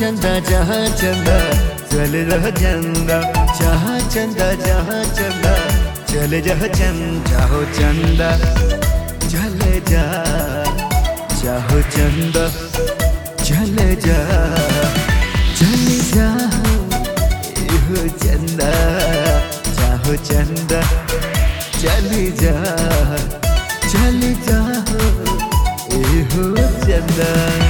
चंदा जहाँ चंदा चल रह चंदा जहाँ चंदा जहाँ चंदा चल जह चंदा हो चंदा चल जा चाहो चंदा चल जा चल जा हो चंदा चाहो चंदा चल जा चल जा हो चंदा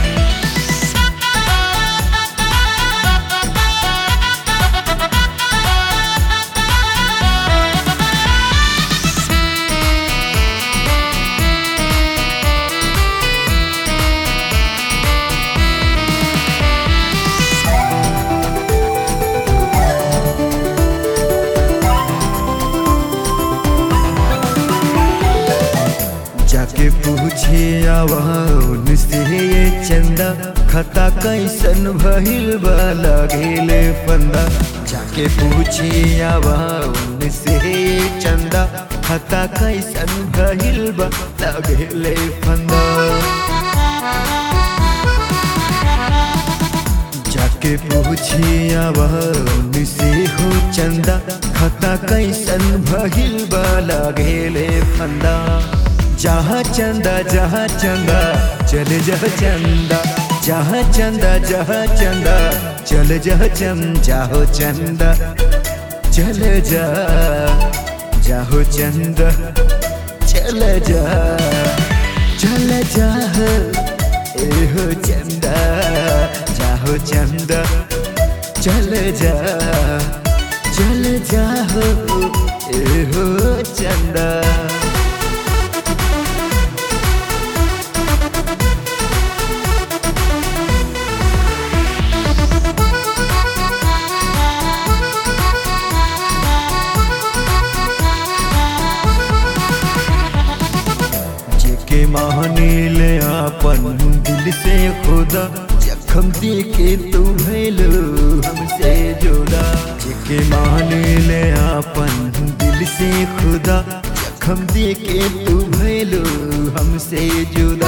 जाके पूछे आवाउन से ये चंदा खता कैसन भइल बा लगेले फंदा जाके पूछे आवाउन से ये चंदा खता कैसन भइल बा लगेले फंदा जाके पूछे आवाउन से हो चंदा खता कैसन भइल बा लगेले फंदा जहाँ चंदा जहाँ चंदा चल जह चंदा जहाँ चंदा जहाँ चंदा चल जह चम जाहो चंदा चल जा जाहो चंदा चल जा चल जा एहो चंदा जाहो चंदा चल जा चल जाहो एहो चंदा के मानिल अपन दिल से खुदा जखम दे के तू भैलो हमसे जुदा जेके मानिल अपन दिल से खुदा जखम दे के तू भैलो हमसे जुदा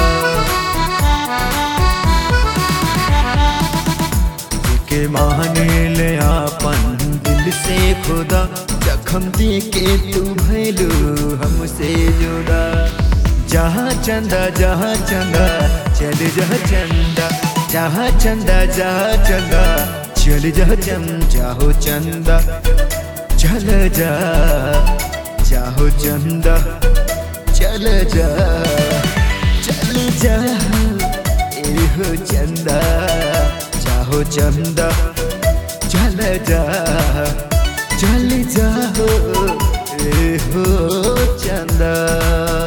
जेके मानिल अपन दिल से खुदा जखम दे के तू भैलो हमसे जुदा जहाँ चंदा जहाँ चंदा चल जह चंदा जहाँ चंदा जहाँ चंदा चल जह चम चाहो चंदा चल जा चाहो चंदा चल जा चल जा एहो चंदा चाहो चंदा चल जा चल जा एहो चंदा